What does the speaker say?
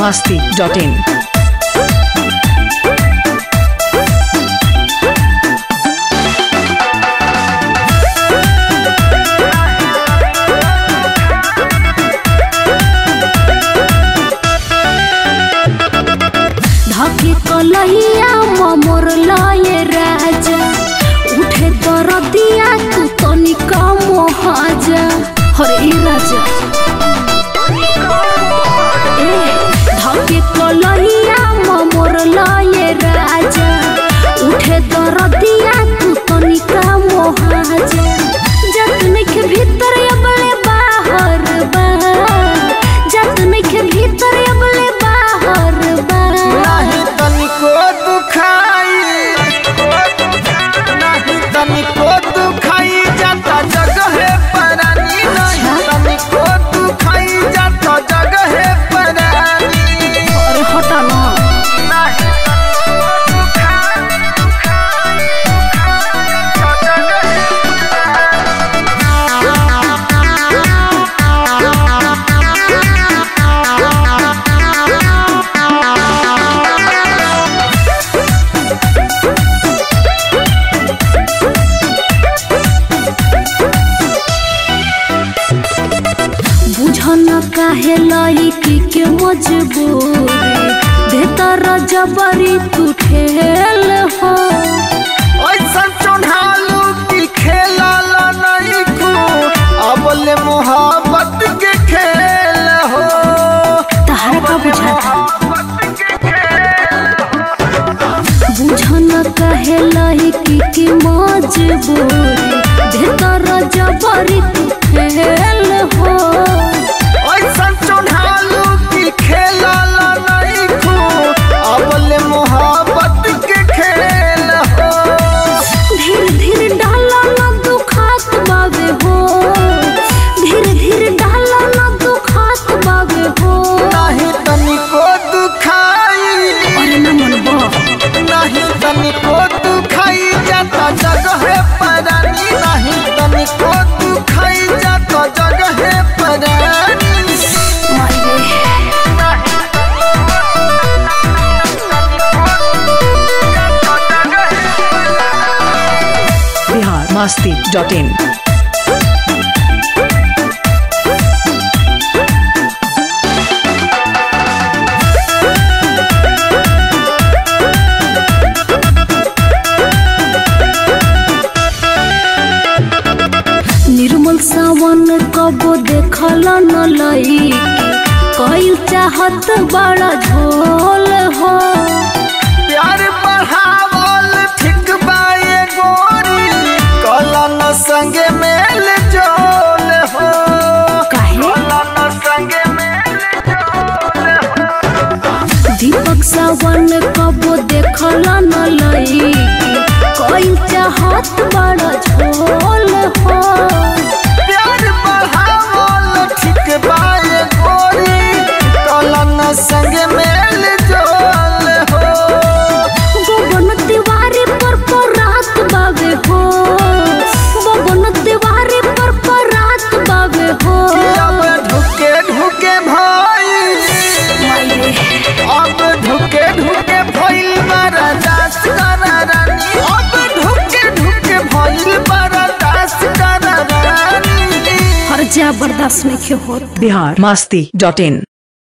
masti.in. धके कलहिया ममर लये राजा उठे दरदिया तू तनिका मोहाजा हरे ई राजा ए धके कलहिया ममर लये राजा उठे दरदिया तू तनिका मोहाजा जत नइखे भीतर अबले बाहर बा जत नइखे भीतर अबले बाहर बा नाही तनिको दुखाई नाही तनिको दुखाई जाता जगह परानी नहीं तनिको दुखाई जाता जगह परानी अरे हटा ना नाही तनिको दुखाई, दुखाई, दुखाई जाता जगह बुझन काहे लईकी के मजबूरी देतर जबरी तू ठेल हो ऐसा चढ़ालू की खेला नहीं खू अबले मोहब्बत के खेल हो तहरा का बुझाता बुझन काहे लईकी के मजबूरी देतर जबरी तू ठेल हो ऐसा चढ़ालू की खेला नहीं खू अबले मोहब्बत के खेल हो धीरे धीरे डाला ना दुखात बावे हो धीरे धीरे डाला ना दुखात बावे हो नहीं तनिको दुखाई अरे ना मन बा नहीं तनिको दुखाई जाता जगह परानी नहीं तनिको दुखाई जाता जगह परानी Bihar masti.in. निर्मल सावन कबो देखल न लई कईल चाहत बड़ा झोल हो प्यार बढ़ावल ठीक बाए गोरी कलन संग मेल जोल हो काहे कलन संग मेल जोल हो दीपक सावन कबो देखल न लई कईल चाहत बड़ा झोल हो प्यार बढ़ावल ठीक बाए गोरी कलन संग मेल जोल हो बबन तिवारी पर पर रात बावे हो बबन तिवारी पर पर रात बावे हो अब ढुके ढुके भाई अब ढुके ढुके भइल बड़ा दास करा रानी अब ढुके ढुके भइल बड़ा दास करा रानी हर जा बर्दाश्त नहीं होत Bihar masti.in.